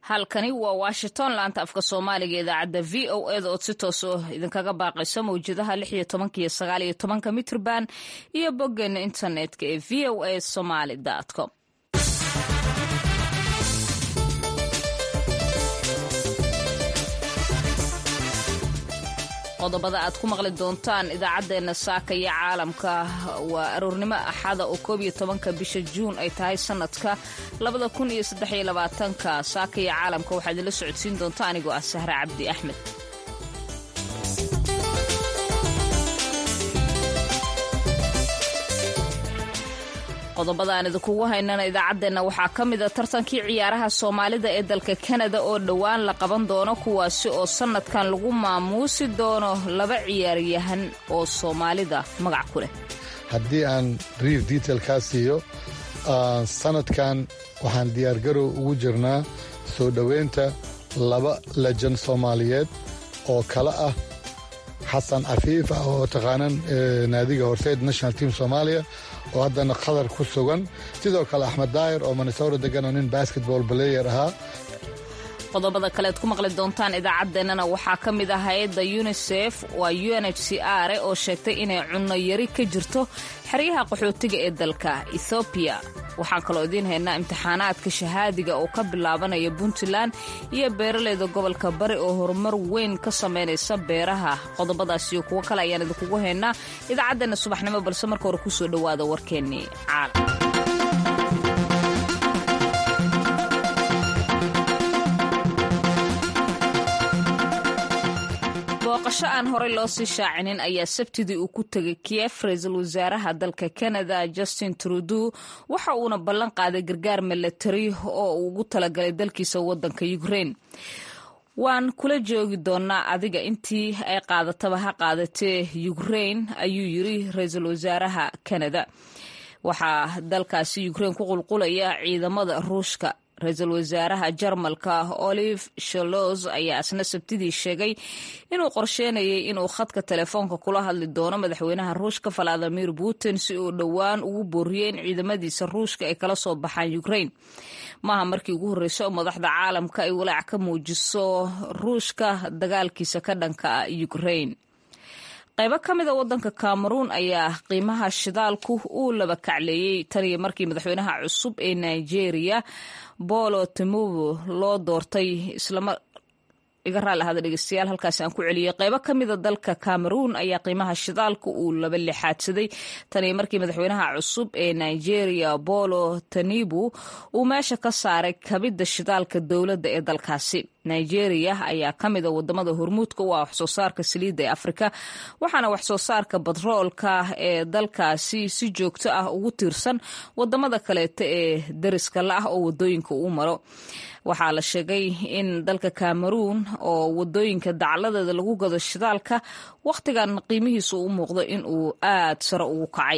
halkani waa washington laanta afka soomaaliga idaacadda v o eda ood si toos oo idinkaga baaqayso mawjadaha lix iyo tobanka iyo sagaal iyo tobanka mitrban iyo boggeena internetka ee v o a somaly com qodobada aad ku maqli doontaan idaacaddeenna saaka iyo caalamka waa aroornimo axada oo koob iyo tobanka bisha juun ay tahay sanadka labada kun iyo saddex iyo labaatanka saaka iyo caalamka waxaa idinla socodsiin doonta anigoo ah sahre cabdi axmed qodobada aan idinkugu haynana idaacaddeenna waxaa ka mida tartankii ciyaaraha soomaalida ee dalka kanada oo dhowaan la qaban doono kuwaasi oo sannadkan lagu maamuusi doono laba ciyaaryahan oo soomaalida magac ku leh haddii aan riif detail kaa siiyo sannadkan waxaan diyaargarow ugu jirnaa soo dhoweynta laba lejan soomaaliyeed oo kale ah xasan cafiif ah oo taqaanan naadiga horseed national team soomaaliya oo haddana qatar ku sugan sidoo kale axmed daayir oo minnesota degan oo nin basketball balayer ahaa qodobada kaleed ku maqli doontaan idaacaddeenana waxaa ka mid ah hay-adda unisef waa u n h c r oo sheegtay inay cunno yari ka jirto xeryaha qaxootiga ee dalka ethoobiya waxaan kaloo idiin haynaa imtixaanaadka shahaadiga oo ka bilaabanaya puntland iyo beeraleyda gobolka bari oo horumar weyn ka samaynaysa beeraha qodobadaas iyo kuwo kale ayaan idinkugu haynaa idaacaddeenna subaxnimo balse marka hore kusoo dhowaada warkeennii caalam booqasho aan horey loo sii shaacinin ayaa sabtidii uu ku tegay kiev ra-iisul wasaaraha dalka canada justin trudeau waxa uuna ballan qaaday gargaar milatari oo uu ugu talagalay dalkiisa waddanka ukraine waan kula joogi doonaa adiga intii ay qaadataba ha qaadatee ukraine ayuu yiri ra-iisul wasaaraha canada waxaa dalkaasi ukraine ku qulqulaya ciidamada ruushka ra-iisul wasaaraha jarmalka olive shalos ayaa isna sabtidii sheegay inuu qorsheynayay inuu khadka telefoonka kula hadli doono madaxweynaha ruushka valadimir putin si uu dhowaan ugu booriyey in ciidamadiisa ruushka ay kala soo baxaan ukraine maaha markii ugu horreysa oo madaxda caalamka ay walaac ka muujiso ruushka dagaalkiisa ka dhanka ah ukraine qaybo ka mida waddanka cameroun ayaa qiimaha shidaalku uu laba kacleeyey taniyo markii madaxweynaha cusub ee nigeria bolo timubu loo doortay islama iga raali ahada dhegeystayaal halkaasi aan ku celiyey qaybo ka mida dalka cameroun ayaa qiimaha shidaalka uu laba lixaadsaday taniyo markii madaxweynaha cusub ee nigeria bolo tanibu uu meesha ka saaray kabidda shidaalka dowladda ee dalkaasi nigeria ayaa ka mida wadamada hormuudka u ah waxsoo saarka saliidda ee afrika waxaana waxsoo saarka batroolka ee dalkaasi si joogto ah ugu tiirsan wadamada kaleeta ee dariska la ah oo wadooyinka uu maro waxaa la sheegay in dalka cameroun oo wadooyinka dacladeeda lagu gado shidaalka wakhtigan qiimihiisu u muuqdo in uu aad sare ugu kacay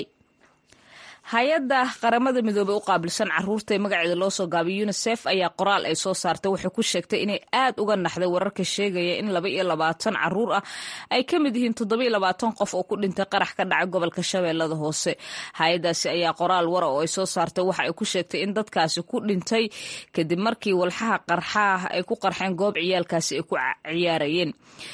hay-adda qaramada midoobey u qaabilsan caruurta ee magaceeda loo soo gaabay unisef ayaa qoraal ay soo saartay waxay ku sheegtay inay aad uga naxday wararka sheegaya in laba iyo labaatan caruur ah ay ka mid yihiin toddoba iyo labaatan qof oo ku dhintay qarax ka dhacay gobolka shabeellada hoose hay-addaasi ayaa qoraal wara oo ay soo saartay waxa ay ku sheegtay in dadkaasi ku dhintay kadib markii walxaha qarxaah ay ku qarxeen goob ciyaalkaasi ay ku ciyaarayeen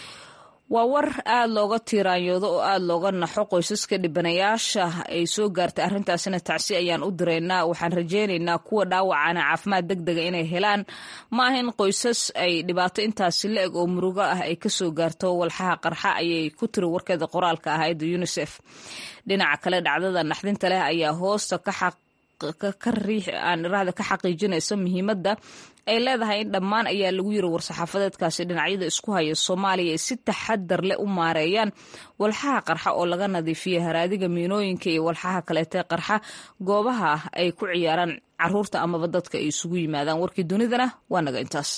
waa war aad looga tiiraanyoodo oo aad looga naxo qoysaska dhibanayaasha ay soo gaartay arrintaasina tacsi ayaan u direynaa waxaan rajaynaynaa kuwa dhaawacana caafimaad deg dega inay helaan ma aha in qoysas ay dhibaato intaasi la eg oo murugo ah ay kasoo gaarto walxaha qarxa ayay ku tiri warkeeda qoraalka ahayd unisef dhinaca kale dhacdada naxdinta leh ayaa hoosta ka xaq aan iraahda ka xaqiijinaysa muhiimadda ay leedahay in dhammaan ayaa lagu yiri war-saxaafadeedkaasi dhinacyada isku haya soomaaliya ay si taxadar leh u maareeyaan walxaha qarxa oo laga nadiifiya haraadiga miinooyinka iyo walxaha kaleetee qarxa goobaha ay ku ciyaaraan caruurta amaba dadka ay isugu yimaadaan warkii dunidana waa naga intaas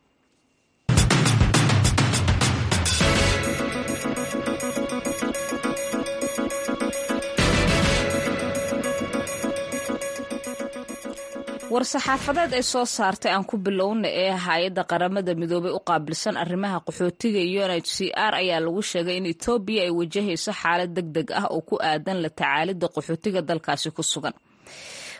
war-saxaafadeed ay soo saartay aan ku bilowna ee hay-adda qaramada midoobey u qaabilsan arrimaha qaxootiga u n h c r ayaa lagu sheegay in etoobiya ay wajahayso xaalad deg deg ah oo ku aadan la tacaalidda qaxootiga dalkaasi ku sugan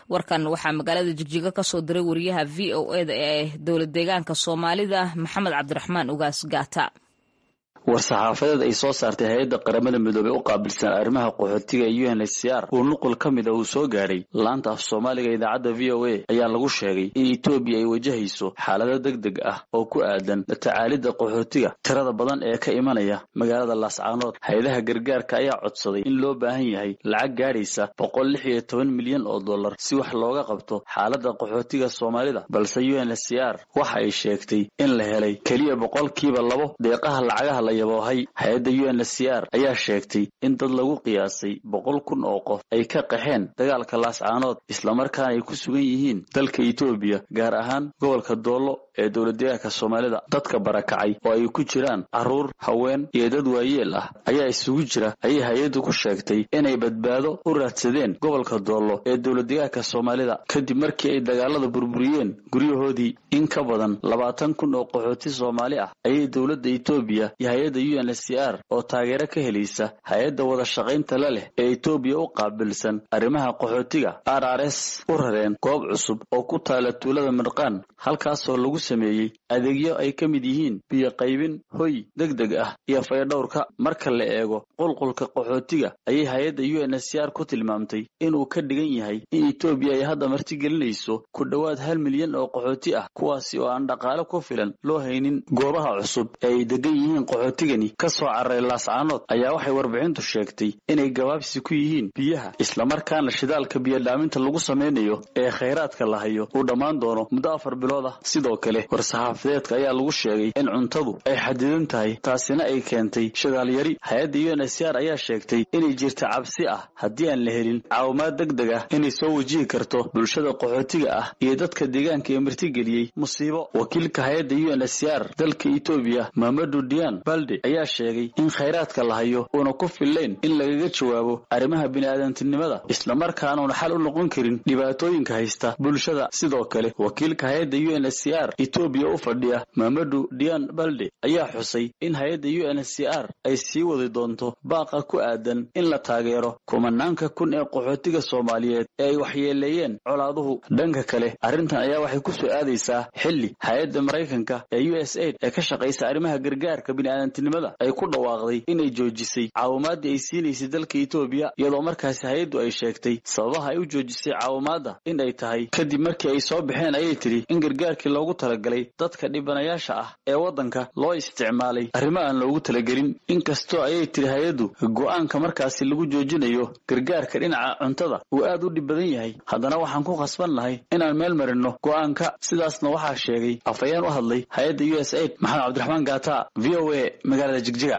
warkan waxaa magaalada jigjiga kasoo diray wariyaha v o eda ee dowlad deegaanka soomaalida maxamed cabdiraxmaan ugaas gaata war-saxaafadeed ay soo saartay hay-adda qaramada midoobey u qaabilsan arrimaha qaxootiga ee u n h c r uu nuqul ka mid a uu soo gaadhay laanta af soomaaliga idaacadda v o a ayaa lagu sheegay in etoobiya ay wajahayso xaalado deg deg ah oo ku aadan la tacaalidda qaxootiga tirada badan ee ka imanaya magaalada laascaanood hay-adaha gargaarka ayaa codsaday in loo baahan yahay lacag gaadhaysa boqol lix iyo toban milyan oo dollar si wax looga qabto xaaladda qaxootiga soomaalida balse u n h c r waxa ay sheegtay in la helay keliya boqolkiiba labo deeqaha lacagaha la yaboohay hay-adda u n h c r ayaa sheegtay in dad lagu qiyaasay boqol kun oo qof ay ka qaxeen dagaalka laascaanood islamarkaana ay ku sugan yihiin dalka etoobiya gaar ahaan gobolka doollo ee dowladdeegaanka soomaalida dadka barakacay oo ay ku jiraan carruur haween iyo dad waayeel ah ayaa isugu jira ayay hay-addu ku sheegtay inay badbaado u raadsadeen gobolka doollo ee dowladdeegaanka soomaalida kadib markii ay dagaalada burburiyeen guryahoodii in ka badan labaatan kun oo qaxooti soomaali ah ayay dowladda etoobiya iyo hay-adda u n h c r oo taageero ka helaysa hay-adda wada shaqaynta la leh ee etoobiya u qaabilsan arrimaha qaxootiga r r s u rareen goob cusub oo ku taala tuulada mirqaan halkaasoo lagu sameeyey adeegyo ay ka mid yihiin biyo qaybin hoy deg deg ah iyo faydhowrka marka la eego qulqulka qaxootiga ayay hay-adda u n h c r ku tilmaamtay inuu ka dhigan yahay in etoobiya ay hadda martigelinayso ku dhowaad hal milyan oo qaxooti ah kuwaasi oo aan dhaqaale ku filan loo haynin goobaha cusub ee ay degan yihiin qaxootigani ka soo cararay laascaanood ayaa waxay warbixintu sheegtay inay gabaabsi ku yihiin biyaha islamarkaana shidaalka biyodhaaminta lagu samaynayo ee khayraadka la hayo uu dhammaan doono muddo afar bilood ah sidoo kale war-saxaafadeedka ayaa lagu sheegay in cuntadu ay xadidan tahay taasina ay keentay shidaalyari hay-adda u n h c r ayaa sheegtay inay jirta cabsi ah haddii aan la helin caawimaad deg deg ah inay soo wajihi karto bulshada qaxootiga ah iyo dadka deegaanka ee martigeliyey musiibo wakiilka hay-adda u n h c r dalka etoobiya mamadu dian balde ayaa sheegay in khayraadka la hayo uuna ku fillayn in lagaga jawaabo arrimaha bini'aadantinimada islamarkaanuna xal u noqon karin dhibaatooyinka haysta bulshada sidoo kale wakiilka hay-adda u n h c r etoobiya u fadhiya mamadu dian balde ayaa xusay in hay-adda u n h c r ay sii wadi doonto baaqa ku aadan in la taageero kumanaanka kun ee qaxootiga soomaaliyeed ee ay waxyeeleeyeen colaaduhu dhanka kale arrintan ayaa waxay ku soo aadaysaa xilli hay-adda maraykanka ee u s aid ee ka shaqaysa arrimaha gargaarka bini'aadantinimada ay ku dhawaaqday inay joojisay caawimaadii ay siinaysay dalka etoobiya iyadoo markaasi hay-addu ay sheegtay sababaha ay u joojisay caawimaadda in ay tahay kadib markii ay soo baxeen ayay tidhi in gargaarkii loogu talagalay dadka dhibanayaasha ah ee waddanka loo isticmaalay arrimo aan loogu talagelin inkastoo ayay tidhi hay-addu go'aanka markaasi lagu joojinayo gargaarka dhinaca cuntada uu aad u dhib badan yahay haddana waxaan ku khasban lahay inaan meel marinno go'aanka sidaasna waxaa sheegay afhayeen u hadlay hay-adda u s aid maxamed cabdiraxmaan gaata v o a magaalada jigjiga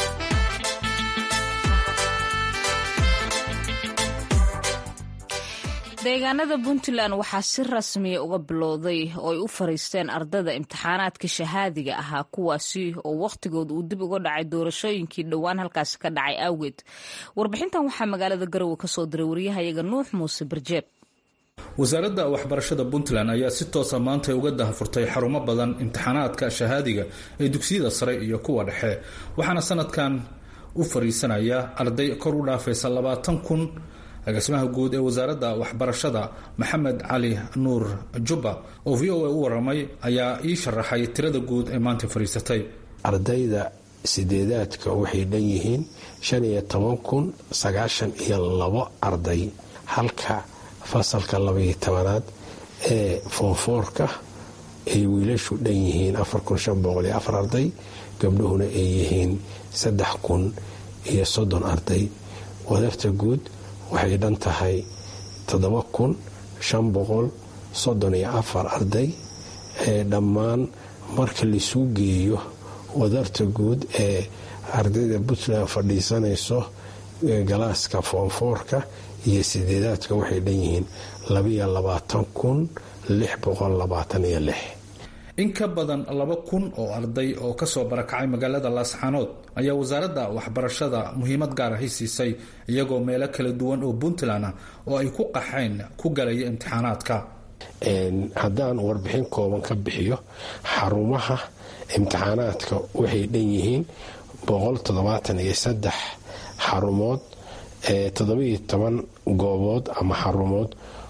deegaanada puntland waxaa si rasmiya uga bilowday oo ay u fariisteen ardada imtixaanaadka shahaadiga ahaa kuwaasi oo wakhtigooda uu dib uga dhacay doorashooyinkii dhowaan halkaasi ka dhacay awgeed warbixintan waxaa magaalada garowe kasoo diray waryahayaga nuux muuse barjeeb wasaaradda waxbarashada puntland ayaa si toosa maanta uga dahafurtay xarumo badan imtixaanaadka shahaadiga ee dugsiyada sare iyo kuwa dhexe waxaana sanadkan u fariisanaya arday kor u dhaafaysa labaatan kun agaasimaha guud ee wasaaradda waxbarashada maxamed cali nuur jubba oo v o a u waramay ayaa ii sharaxay tirada guud ee maanta fariisatay ardayda sideedaadka waxay dhan yihiin shan iyo toban kun sagaashan iyo labo arday halka fasalka labaiyo tobanaad ee foonfoorka ay wiilashu dhan yihiin afar kun shan boqol iyo afar arday gabdhuhuna ay yihiin saddex kun iyo soddon arday wadarta guud waxay dhan tahay toddoba kun shan boqol soddon iyo afar arday ee dhammaan marka laisuu geeyo wadarta guud ee ardayda puntland fadhiisanayso galaaska foonfoorka iyo sideedaadka waxay dhan yihiin labaiyo labaatan kun lix boqol labaatan iyo lix in ka badan laba kun oo arday oo kasoo barakacay magaalada laasxaanood ayaa wasaaradda waxbarashada muhiimad gaar ahi siisay iyagoo meelo kala duwan oo puntland ah oo ay ku qaxeen ku galaya imtixaanaadka haddaan warbixin kooban ka bixiyo xarumaha imtixaanaadka waxay dhan yihiin boqol toddobaatan iyo saddex xarumood toddobiyo toban goobood ama xarumood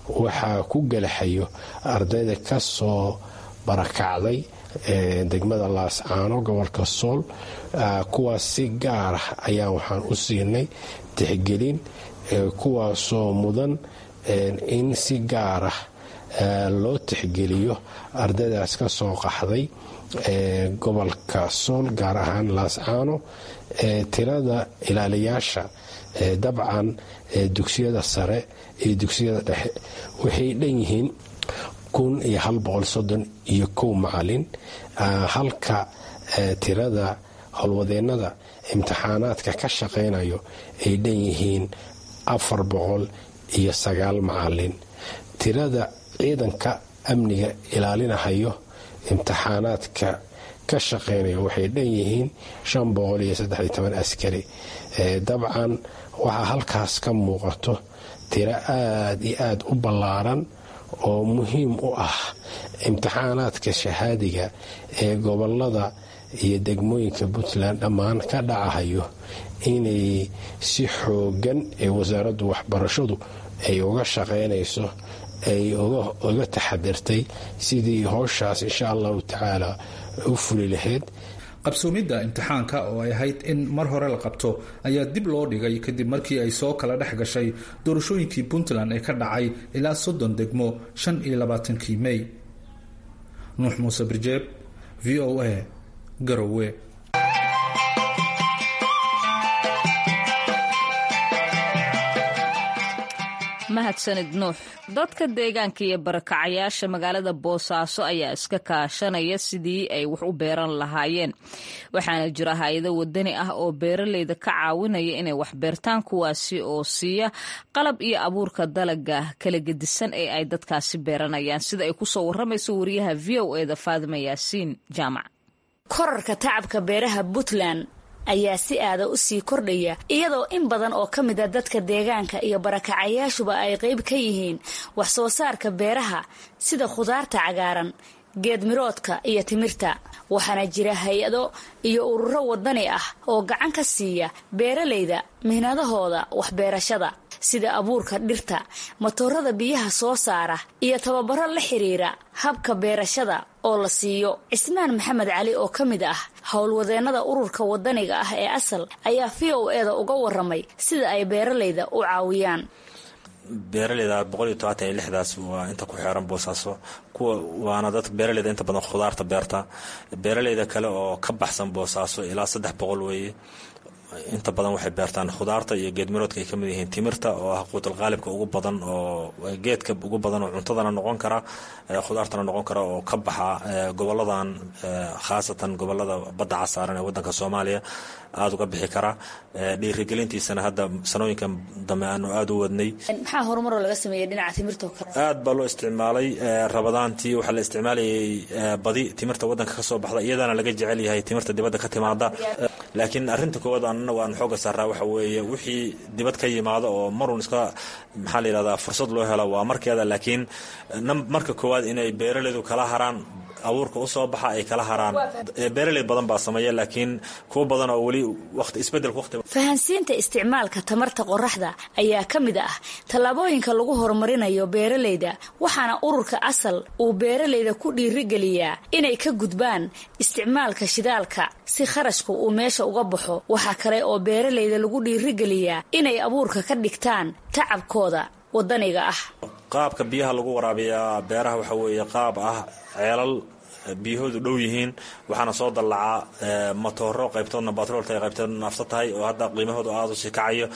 waxaa ku galaxayo ardayda ka soo barakacday degmada laascaano gobolka sool kuwaas si gaar ah ayaa waxaan u siinay tixgelin kuwaasoo mudan in si gaar ah loo tixgeliyo ardaydaas ka soo qaxday gobolka sool gaar ahaan laascaano tirada ilaaliyaasha dabcan dugsiyada sare iyo dugsiyada dhexe waxay dhan yihiin kun iyo hal boqol soddon iyo kow macalin halka tirada howlwadeennada imtixaanaadka ka shaqaynayo ay dhan yihiin afar boqol iyo sagaal macalin tirada ciidanka amniga ilaalinahayo imtixaanaadka ka shaqaynaya waxay dhan yihiin shan boqol iyo saddex toban askari dabcan waxaa halkaas ka muuqato tiro aada iyo aada u ballaaran oo muhiim u ah imtixaanaadka shahaadiga ee gobolada iyo degmooyinka puntland dhammaan ka dhacahayo inay si xoogan ee wasaaraddu waxbarashadu ay uga shaqaynayso ay uga taxadirtay sidii howshaas insha allahu tacaala u fuli lahayd qabsoomidda imtixaanka oo ay ahayd in mar hore la qabto ayaa dib loo dhigay kadib markii ay soo kala dhex gashay doorashooyinkii puntland ee ka dhacay ilaa soddon degmo shan iyo labaatankii mey nuux muuse birjeeb v o a garowe mahadsanid nuux dadka deegaanka iyo barakacayaasha magaalada boosaaso ayaa iska kaashanaya sidii ay wax u beeran lahaayeen waxaana jira hay-ado wadani ah oo beeraleyda ka caawinaya inay wax beertaan kuwaasi oo siiya qalab iyo abuurka dalaga kala gedisan ee ay dadkaasi beeranayaan sida ay kusoo waramayso wariyaha v o eda faadima yaasiin jaamac korarka tacabka beeraha puntland ayaa si aada u sii kordhaya iyadoo in badan oo ka mid a dadka deegaanka iyo barakacayaashuba ay qayb ka yihiin wax soo saarka beeraha sida khudaarta cagaaran geedmiroodka iyo timirta waxaana jira hay-ado iyo ururo wadani ah oo gacan ka siiya beeralayda mihnadahooda waxbeerashada sida abuurka dhirta matoorada biyaha soo saara iyo tababaro la xiriira habka beerashada oo la siiyo cismaan maxamed cali oo ka mid ah howlwadeennada ururka wadaniga ah ee asal ayaa v o eda uga waramay sida ay beeralayda u caawiyaan beeraleyda boqol iyo tobaatan iyo lixdaas waa inta ku xeeran boosaaso kuwa waana dad beeraleyda inta badan khudaarta beerta beeraleyda kale oo ka baxsan boosaaso ilaa saddex boqol weeye inta badan waxay beertaan khudaarta iyo geedmiroodka ay kamid yihiin timirta oo ah quutalqaalibka ugu badan oo geedka ugu badan oo cuntadana noqon kara khudaartana noqon kara oo ka baxa goboladan khaasatan gobolada badda casaaran ee wadanka soomaaliya aada uga bixi kara dhiirigelintiisana hadda sanooyinkan dambe aanu aada u wadnay maxaa horumaroo laga sameeyay dhinaca timirta kale aad baa loo isticmaalay rabadaantii waxaa la isticmaalayay badi timirta wadanka kasoo baxda iyadana laga jecel yahay timirta dibadda ka timaada laakiin arinta koowaad anagu aan xooga saaraa waxa weeye wixii dibad ka yimaado oo marun iska maxaa la yidhahdaa fursad loo helo waa markeeda laakiin marka koowaad inay beeraleydu kala haraan abuurka usoo baxa ay kala haraan beeraley badan baa sameeya laakiin kuwo badan oo weli waqti isbedelka waqti fahansiinta isticmaalka tamarta qoraxda ayaa ka mid ah tallaabooyinka lagu horumarinayo beeraleyda waxaana ururka asal uu beeraleyda ku dhiirigeliyaa inay ka gudbaan isticmaalka shidaalka si kharashku uu meesha uga baxo waxaa kale oo beeraleyda lagu dhiirigeliyaa inay abuurka ka dhigtaan tacabkooda wadaniga ah qaabka biyaha lagu waraabiyaa beeraha waxa weeye qaab ah ceelal biyahoodu dhow yihiin waxaana soo dallacaa matooro qaybtoodna batroolta ay qaybtoodna naafta tahay oo hadda qiimahoodu aada u sii kacayo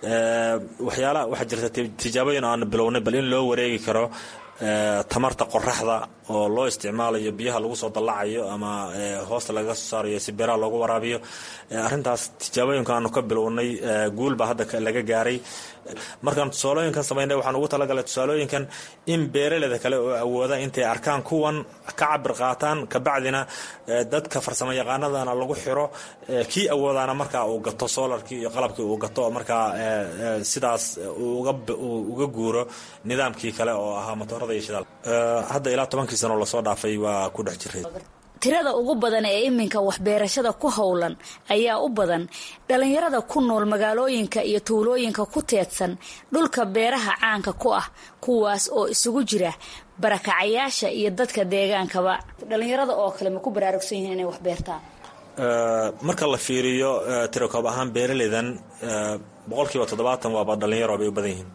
waxyaala waxaa jirta tijaabooyin aanu bilownay bal in loo wareegi karo tamarta qoraxda oo loo isticmaalayo biyaha lagu soo dallacayo ama hoosta lagaga soo saarayo si beeraha loogu waraabiyo arrintaas tijaabooyinka aanu ka bilownay guul baa hadda laga gaaray markaan tusaalooyinkan samaynay waxaan ugu talagalay tusaalooyinkan in beeraleyda kale oo awooda intay arkaan kuwan ka cabir qaataan kabacdina dadka farsamo yaqaanadana lagu xiro kii awoodaana markaa uu gato solarkii iyo qalabkii uu gato markaa sidaas uga guuro nidaamkii kale oo ahaa matoorada iyo shidaal hadda ilaa tobankii sano lasoo dhaafay waa ku dhex jiray tirada ugu badan ee iminka waxbeerashada ku howlan ayaa u badan dhallinyarada ku nool magaalooyinka iyo tuulooyinka ku teedsan dhulka beeraha caanka ku ah kuwaas oo isugu jira barakacayaasha iyo dadka deegaankaba dhallinyarada oo kale ma ku baraarugsan yihiin inay wax beertaan marka la fiiriyo tirakoob ahaan beeraleydan boqolkiiba toddobaatan waaba dhallinyaro bay u badan yihiin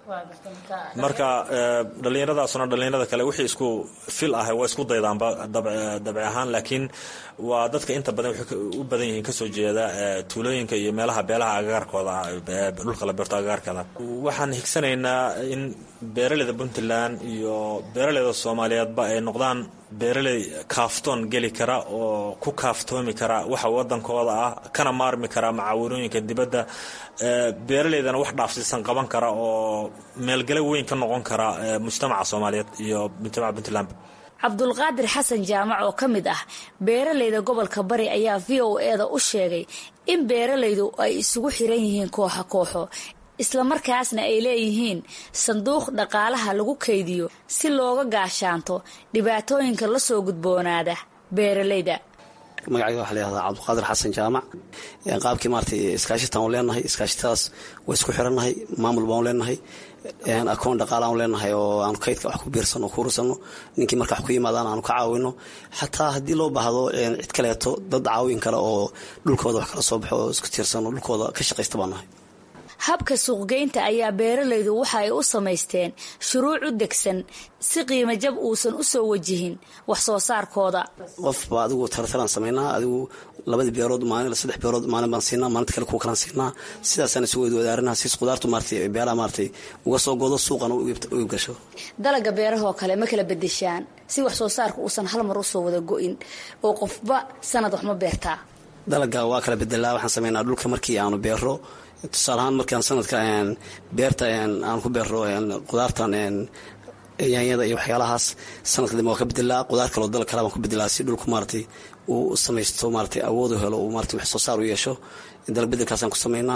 marka dhallinyaradaasuna dhallinyarada kale wixii isku fil ah waa isku daydaanba dabci ahaan laakiin waa dadka inta badan waxay u badan yihiin kasoo jeeda tuulooyinka iyo meelaha beelaha agagaarkooda ah dhulka la beerto agagaarkeeda waxaan higsanaynaa in beeraleyda puntland iyo beeraleyda soomaaliyeedba ay noqdaan beeraley kaaftoon geli kara oo ku kaaftoomi kara waxa wadankooda ah kana maarmi kara macaawinooyinka dibadda beeraleydana wax dhaafsiisan qaban kara oo meelgale weyn ka noqon kara mujtamaca soomaaliyeed iyo mujtamaca puntland cabdulqaadir xasan jaamac oo ka mid ah beeraleyda gobolka bari ayaa v o eda u sheegay in beeralaydu ay isugu xiran yihiin kooxa kooxo islamarkaasna ay leeyihiin sanduuq dhaqaalaha lagu kaydiyo si looga gaashaanto dhibaatooyinka la soo gudboonaada beeralayda magacayga waxa layihahdaa cabdiqaadir xasan jaamac qaabkii maarata iskaashitaan u leenahay iskaashitadaas waa isku xirannahay maamul baan u leenahay akoon dhaqaala aan leenahay oo aanu kaydka wax ku biirsano ku urursano ninkii marka wax ku yimaadaan aanu ka caawino xataa haddii loo baahdo cid kaleeto dad caawin kale oo dhulkooda wax kala soo baxo oo isku tiirsano dhulkooda ka shaqaysta baan nahay habka suuqgeynta ayaa beeralaydu waxa ay u samaysteen shuruuc u degsan si qiimo jab uusan u soo wajihin wax soo saarkooda qofba adigu tartaraan samaynaa adigu labadii beerood maalin saddex beerood maalin baan siinaa maalinta kale kuwa kalaan siinaa sidaasaan isu wadaarinaha siis qudaartu maaratay beeraha maaratay uga soo goodo suuqana u gasho dalaga beerahoo kale ma kala bedeshaan si wax soo saarka uusan hal mar usoo wada go-in oo qofba sanad wax ma beertaa dalaga waa kala bedelaa waxaan samaynaa dhulka markii aanu beero tusaale ahaan markaan sanadka beerta aan ku beero qudaartan yaanyada iyo waxyaalahaas sanadka dambe waa ka bedelaa qudaar kaloo dal kale baan ku bedelaa si dhulku maaratay uu samaysto maaratay awoodu helo uu maratay wax soo saar u yeesho dalag bedelkaasaan ku samaynaa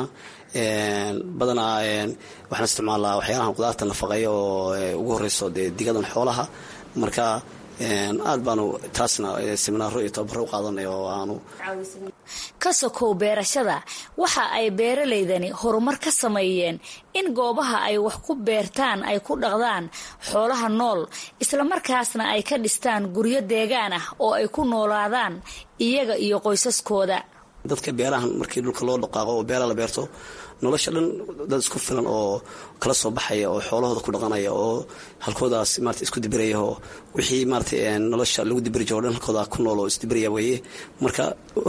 badanaa waxaan isticmaalaa waxyaalahan qudaarta nafaqeeya oo ugu horeyso dee digadan xoolaha marka aad baanu taasna seminaaro iyo tababaro u qaadanay oo aanu ka sokow beerashada waxa ay beeralaydani horumar ka sameeyeen in goobaha ay wax ku beertaan ay ku dhaqdaan xoolaha nool islamarkaasna ay ka dhistaan guryo deegaan ah oo ay ku noolaadaan iyaga iyo qoysaskooda dadka beerahan markii dhulka loo dhaqaaqo oo beera la beerto nolosha dhan dad isku filan oo kala soo baxaya oo xoolahooda ku dhaqanaya oo halkoodaas maarata isku dibiraya oo wixii maarata nolosha lagu dibiri jiro o dhan halkooda ku nool oo isdibiraya weeye marka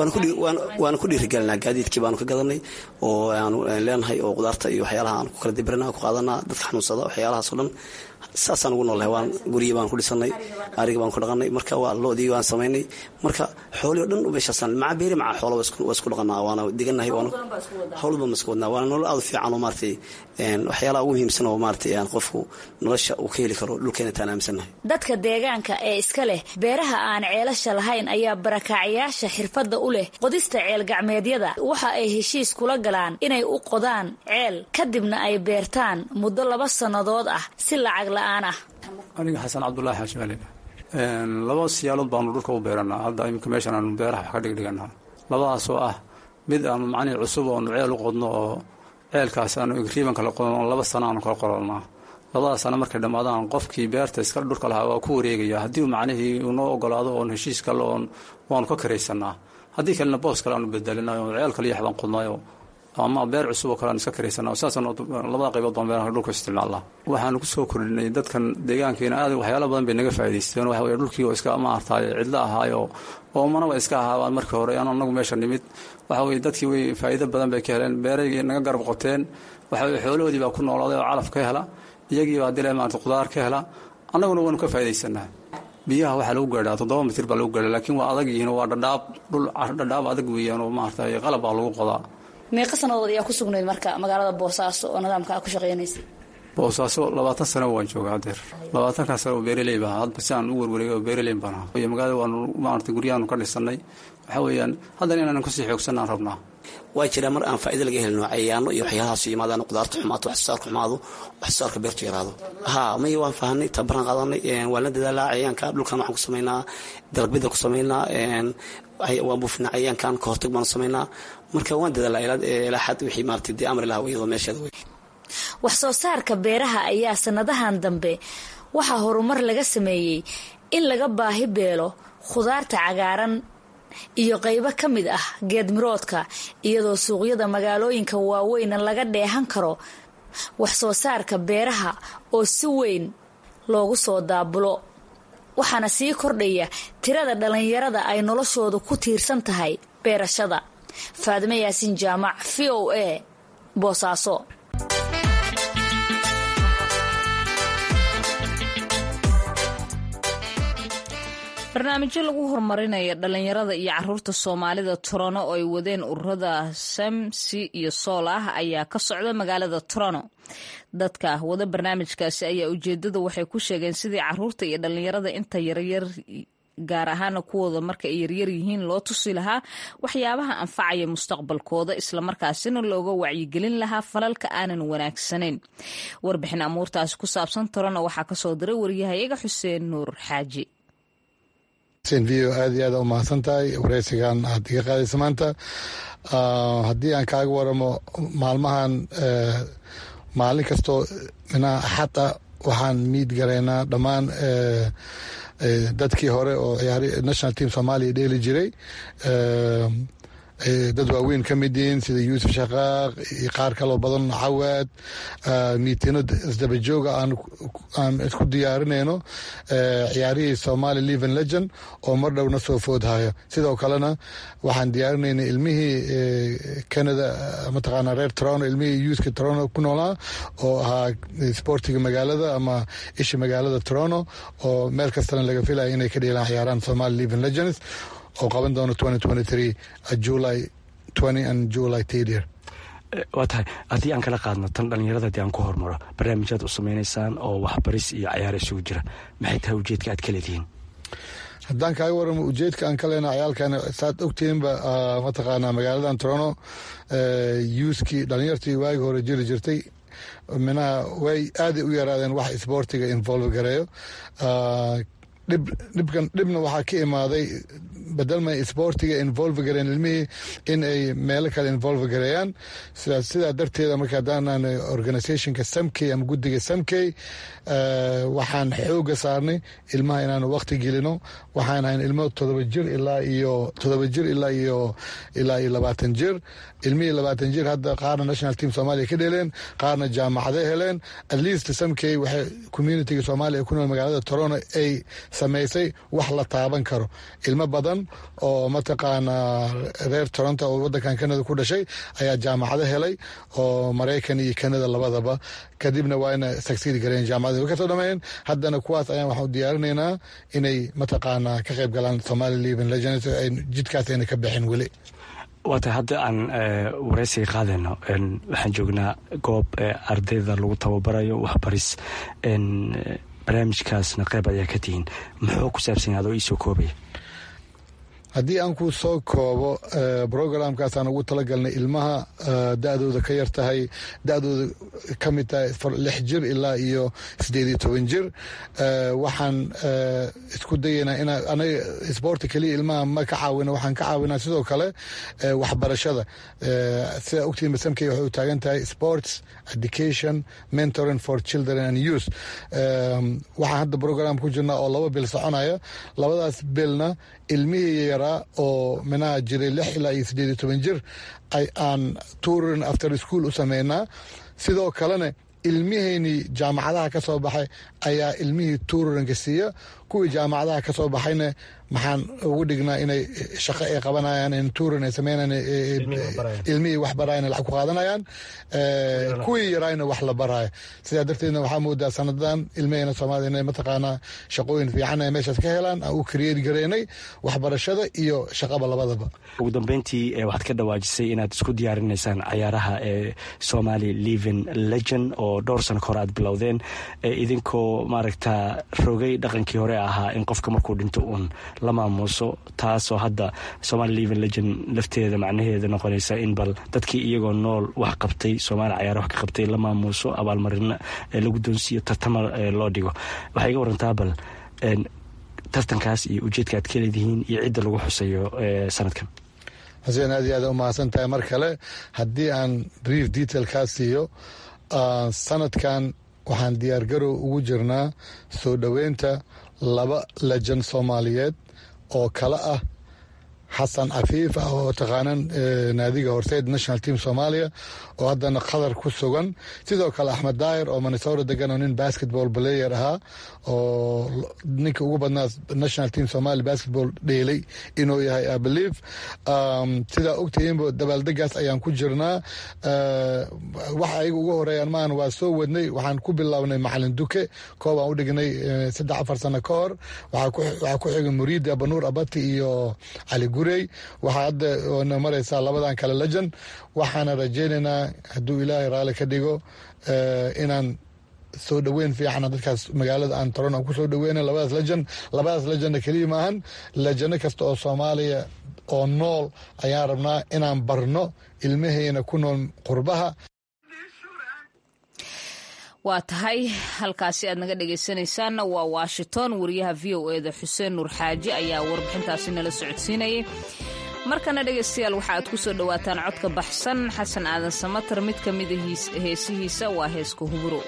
waana ku dhiirigelinaa gaadiidkii baanu ka gadanay oo aanu leenahay oo qudaarta iyo waxyaalaha aan ku kala dibirina ku qaadanaa dadka xanuunsada waxyaalahaas oo dhan saasaan ugu noolnahay waan guryi baan ku dhisanay ariga baan ku dhaqanay marka waa loodii waan samaynay marka xoolii o dhan meeshaasaan maca beeri maca xoola waa isku dhaqanaa waana diganahay howlba ma isku wadnaa waana nolol aad u fiican oo maaratay waxyaalaha ugu muhiimsan oo maaratay qofku nolosha uu ka heli karo dhulkeena taan aaminsannahay dadka deegaanka ee iska leh beeraha aan ceelasha lahayn ayaa barakaacayaasha xirfadda u leh qodista ceel gacmeedyada waxa ay heshiis kula galaan inay u qodaan ceel kadibna ay beertaan muddo laba sannadood ah si lacag la-aan ah aniga xasan cabdulaahi xaashimale laba siyaalood baanu dhulka u beeranaa hadda iminka meeshan aanu beeraha wax ka dhigdhiganaa labadaasoo ah mid aanu macnihii cusub oonu ceel u qodno oo ceelkaas aanu igriiban kala qodno laba sano aanu kala qorolnaa labadaas sano markay dhammaadaan qofkii beerta iska dhulka lahaa waa ku wareegaya haddii macnihii unoo ogolaado oon heshiis kale oon waanu ka karaysanaa haddii kalena boos kale aanu bedelinayo ceel kale yaxbaan qodnayo ama beer cusub oo kale aan iska karaysana saasaan labada qaybood baan beeraha dhulka isticmaalnaa waxaanu kusoo kordhinay dadkan deegaankeena aad waxyaala badan bay naga faa'idaysteen waxa weye dhulkii oo iska maartaay cidlo ahaayo oomanaba iska ahaabaan markii hore aan anagu meesha nimid waxa weye dadkii way faa'iido badan bay ka heleen beeraygii naga garab qoteen waxa weye xoolahoodii baa ku noolaaday oo calaf ka hela iyagii baa dile maarata qudaar ka hela annaguna waanu ka faa'iidaysanaa biyaha waxaa lagu gaadhaa toddoba mitir baa lagu gaadhaa laakiin waa adag yihiin waa dhadhaab dhul dhadhaab adag weeyaan oo maaragtay qalab baa lagu qodaa meeqa sannadood ayaa ku sugnayd marka magaalada boosaaso oo nidaamka a ku shaqeynaysay boosaaso labaatan sano waan jooga hadeer labaatankaa sano oo beeraley baa hadba si aan u werwareegay oo beeraley baan ahaa iyo magaalada waanu maarata guryahaanu ka dhisanay waxaa weeyaan haddana inaanan kusii xoogsanaan rabnaa waa jiraa mar aan faa'ido laga helino cayaano iyo waxyaalahaas yimaadaan qudaarta xumaato wax soo saarka xumaado wax soo saarka beertu yaraado haa may waan fahanay tabaran qaadanay waan la dadaalaa cayaanka dhulkan waxaan ku samaynaa dalagbida ku samaynaa waan buufinaa cayaankan ka hortag baan samaynaa marka waan dadaalaa ilaa xad wixii maarata dee amri lahaa iyadoo meesheeda wey wax soo saarka beeraha ayaa sanadahan dambe waxaa horumar laga sameeyey in laga baahi beelo khudaarta cagaaran iyo qaybo ka mid ah geedmiroodka iyadoo suuqyada magaalooyinka waaweyna laga dheehan karo wax soo saarka beeraha oo si weyn loogu soo daabulo waxaana sii kordhaya tirada dhallinyarada ay noloshoodu ku tiirsan tahay beerashada faadime yaasin jaamac v o a boosaaso barnaamijyo lagu horumarinaya dhalinyarada iyo caruurta soomaalida torono oo ay wadeen ururada samsi iyo sool ah ayaa ka socda magaalada torono dadka wada barnaamijkaasi ayaa ujeedada waxay ku sheegeen sidii caruurta iyo dhalinyarada inta yaryar gaar ahaana kuwooda marka ay yaryar yihiin loo tusi lahaa waxyaabaha anfacaya mustaqbalkooda islamarkaasina looga wacyigelin lahaa falalka aanan wanaagsanayn warbixin amuurtaasi ku saabsan torono waxaa kasoo diray waryahayaga xuseen nuur xaaji v o aad iyo aad u mahadsan tahay wareysigan aad iga qaadaysa maanta haddii aan kaaga waramo maalmahan maalin kastoo minaa axad ah waxaan miid garaynaa dhammaan dadkii hore oo ciyaari national team soomaaliya dheeli jiray dad waaweyn ka mid yihiin sida yuusuf shaqaaq iyo qaar kaloo badan cawaad miitino isdabajooga aan isku diyaarinayno ciyaarihii somali leven legend oo mar dhowna soo foodhaya sidoo kalena waxaan diyaarinayna ilmihii canada mataqaana reer toronto ilmihii yuuska toronto ku noolaa oo ahaa sportiga magaalada ama isha magaalada toronto oo meel kastana laga filaya inay ka dheelaan ciyaaraan somali leven legends oo qaban doono july and july tdir waa tahay haddii aan kala qaadno tan dhallinyarada haddii aan ku hormaro barnaamijyaad u samaynaysaan oo waxbaris iyo cayaar isugu jira maxay tahay ujeedka aad ka leedihiin haddaan kaaga waramo ujeedka aan ka leenaha ciyaalkana saad ogtihiinba mataqaanaa magaaladan toronto yuuskii dhallinyartii waagi hore jiri jirtay minaha way aaday u yaraadeen wax isboortiga involve gareeyo dhibkan dhibna waxaa ka imaaday badalma isboortiga involve gareen ilmihii in ay meelo kale involve gareeyaan sidaa darteeda marka haddaanan organizationka samkey ama guddiga samkey waxaan xooga saarnay ilmaha inaanu waqti gelino waxaan ahayn ilmo todoba jir ilaa iyo todoba jir ilaa iyo ilaa iyo labaatan jir ilmihii labaatan jir hadda qaarna national team soomaaliya ka dheeleen qaarna jaamacaday heleen at least samkey waxay communitiga soomaaliya ku nool magaalada toronto ay samaysay wax la taaban karo ilmo badan oo mataqaanaa reer toronto oo wadankan canada ku dhashay ayaa jaamacado helay oo maraykan iyo canada labadaba kadibna waa ina sagsiid gareen jaamacada way kasoo dhameeyeen haddana kuwaas ayaan waxaan u diyaarinaynaa inay mataqaanaa ka qayb galaan somali leven legends jidkaas ayna ka bixin weli waa tahay hadda aan wareysiga qaadayno waxaan joognaa goob ardayda lagu tababarayo waxbaris barnaamijkaasna qayb ayaa ka tihiin muxuu ku saabsan yahay adoo iisoo koobaya haddii aan ku soo koobo programkaasaan ugu talagalnay ilmaha da-dooda ka yar tahay da-dooda ka mid tahay lix jir ilaa iyo sideed iyo toban jir waxaan isku dayaynaa in anaga isboorti keliya ilmaha ma ka caawina waxaan ka caawinaa sidoo kale waxbarashada sida ogtiin masamkey waxay u taagan tahay sports education mentoring for children and youth waxaan hadda program ku jirnaa oo laba bil soconaya labadaas bilna ilmihii yaraa oo minaha jiray lix ilaa iyo sideed iyo toban jir aan tourin after school u sameynaa sidoo kalena ilmiheynii jaamacadaha ka soo baxay ayaa ilmihii tuururanka siiya kuwii jaamacadaha ka soo baxayna maxaan ugu dhignaa inay shaqo ay qabanayaan tuuran ay sameynayaan ilmihii wax baraayan lacag ku qaadanayaan kuwii yaraayna wax la baraayo sidaa darteedna waxaa moodaa sanadan ilmaheyna soomaalida inay mataqaanaa shaqooyin fiican ay meeshaas ka helaan aan u kareeri gareynay waxbarashada iyo shaqaba labadaba ugu dambeyntii waxaad ka dhawaajisay inaad isku diyaarinaysaan cayaaraha ee somali living legend oo dhowr sano ka hore aad bilowdeen idinkoo maaragta rogay dhaqankii hore ahaa in qofka markuu dhinto uun la maamuuso taasoo hadda somali living legend lafteeda macnaheeda noqonaysa in bal dadkii iyagoo nool wax qabtay soomaali cayaara wax ka qabtay la maamuuso abaalmarina la guddoonsiiyo tartama loo dhigo waxay iga warantaa bal tartankaas iyo ujeedka aad ka leedihiin iyo cidda lagu xusayo sanadkan xuseen aad iyo aad u mahadsan tahay mar kale haddii aan brief detail kaa siiyo sanadkan waxaan diyaargarow ugu jirnaa soo dhoweynta laba lejan soomaaliyeed oo kale ah xasan cafiif ah oo taqaanan naadiga horseed national team soomaaliya oo haddana qatar ku sugan sidoo kale axmed daayir oo minnesota degan oo nin basketball player ahaa oo ninka ugu badnaa national team somalia basketball dheelay inuu yahay abelieve sidaa ogtihiinba dabaaldegaas ayaan ku jirnaa wax ayaga ugu horeeyaan maahan waa soo wadnay waxaan ku bilownay macalin duke koob aan u dhignay saddex afar sano ka hor waxaa ku xigay muriida banuur abati iyo cali gurey waxaa hadda na maraysaa labadan kale lejan waxaana rajaynaynaa hadduu ilaahay raalli ka dhigo inaan soo dhoweyn fiicana dadkaas magaalada aan taron aan ku soo dhoweyna labadaas lejan labadaas lejanna keliya maahan lejano kasta oo soomaaliya oo nool ayaan rabnaa inaan barno ilmahayna ku nool qurbaha waa tahay halkaasi aad naga dhegaysanaysaanna waa washington wariyaha v o eda xuseen nuur xaaji ayaa warbixintaasi nala socodsiinayay markana dhegaystayaal waxa aad ku soo dhowaataan codka baxsan xasan aadan samatar mid ka mida heesihiisa waa heeska huburo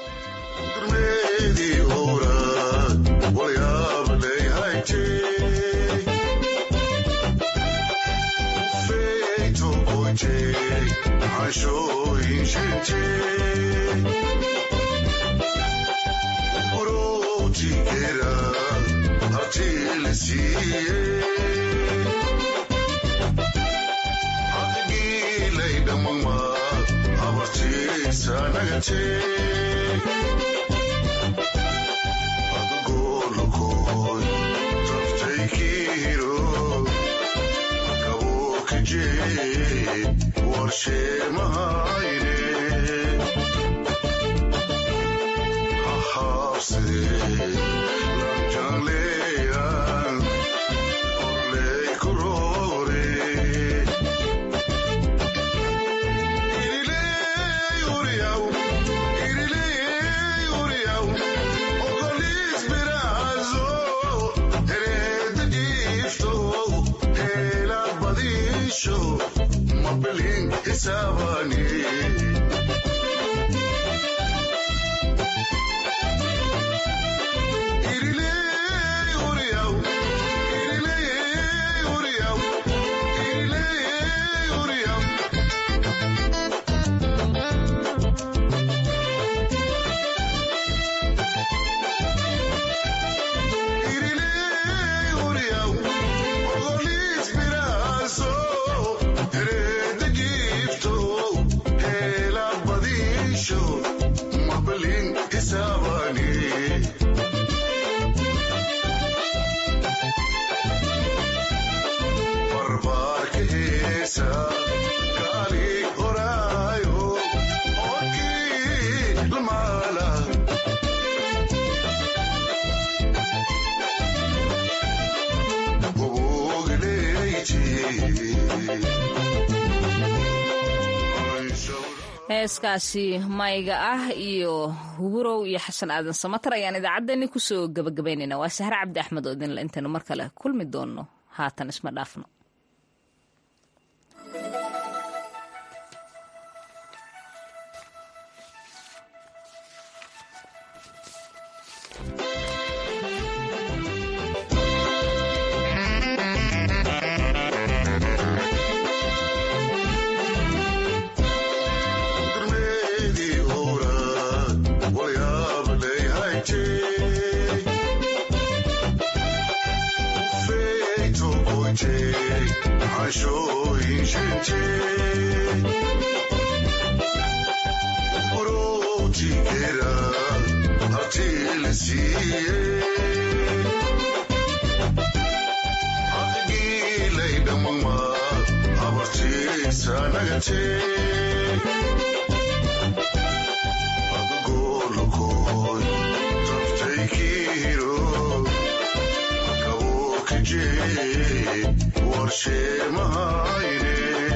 heeskaasi mayga ah iyo huburow iyo xasan aadan samatar ayaan idaacaddeenni kusoo gabagabaynayna waa sahre cabdi axmed oo idinle intaynu mar kale kulmi doonno haatan isma dhaafno warshe mahayne